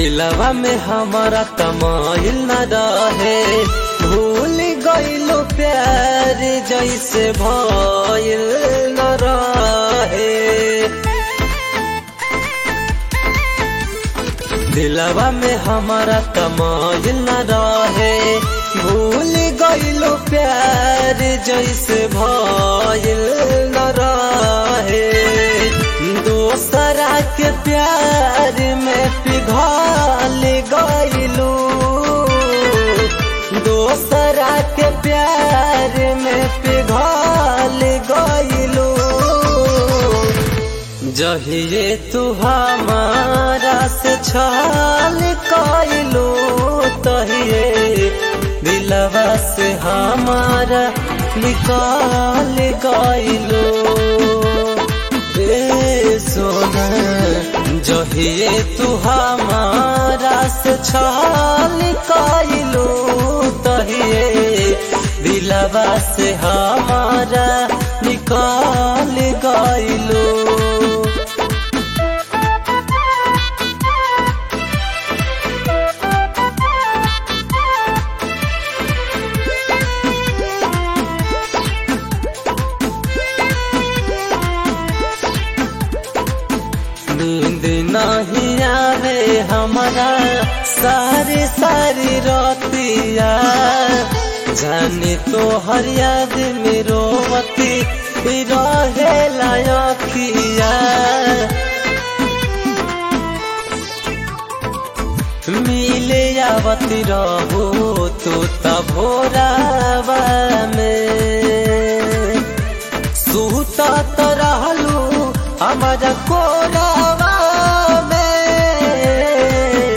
दिलवा में हमारा तमाइल न रहे भूल गईलो प्यार जैसे भइल न रहे दिलवा में हमारा तमाइल न रहे भूल गईलो प्यार जैसे भइल न रहे दोसरा के प्यार में पिघल गईलू दोसरा के प्यार में पिघल गईलू जहिए तू हमारा से छाल कइलू तहिए दिलवा से हमारा निकाल गइलू ए सोना जहिए तू हमारा से छाल कइलू तहिए दिलवा से हमारा निकाल गइलू नींद नहीं आवे हमारा सारी सारी रोतिया जाने तो हर याद में रोवती रहे लायकिया मिले आवती रहो तो तभोरावा में सूता तो रहलू हमारा कोरावा में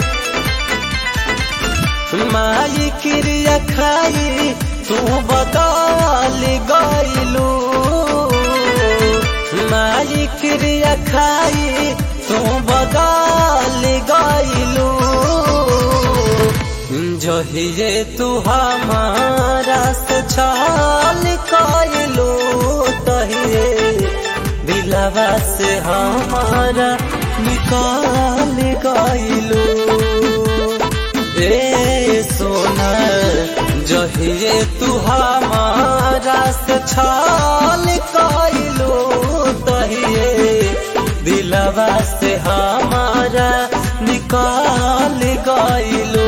माई क्रिया खाई तू बदल गईलू माई क्रिया खाई तू बदल गईलू जहिए तू हमारा से छाल कइलू तहिए दिलवा से हमारा निकाल गइलू ए सोना जहिए तू हमारा से छाल कइलू तहिए दिलवा से हमारा निकाल गइलू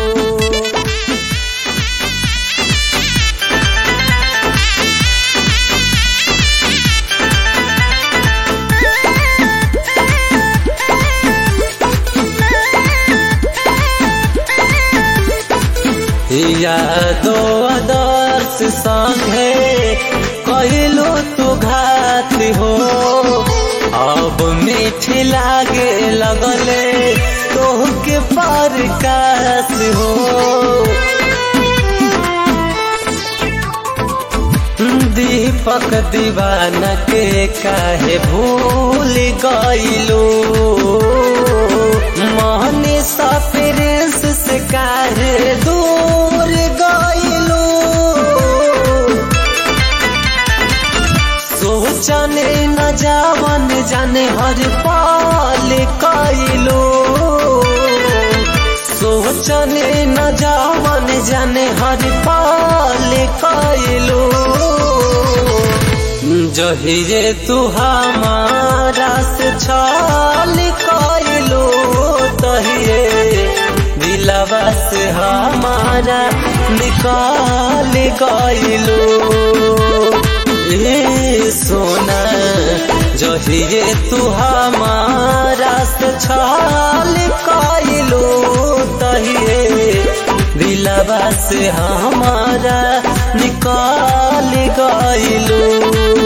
यादो आदर्श संगे कहलो तू घात हो अब मीठी लागे लगले तोहके पर कास हो दीपक दीवाना के काहे भूल गईलो मोहनी सफरेंस से काहे दूर गईलो सोचने न जावन जाने हर पाल कईलो सोचने न जावन जाने हर पाल कईलो जहिए तू हमारा से छाल कइलो तहिए दिलवा से हमारा निकाल गइलो ए सोना जहिए तू हमारा से छाल कइलो तहिए दिलवा से हमारा निकाल गइलो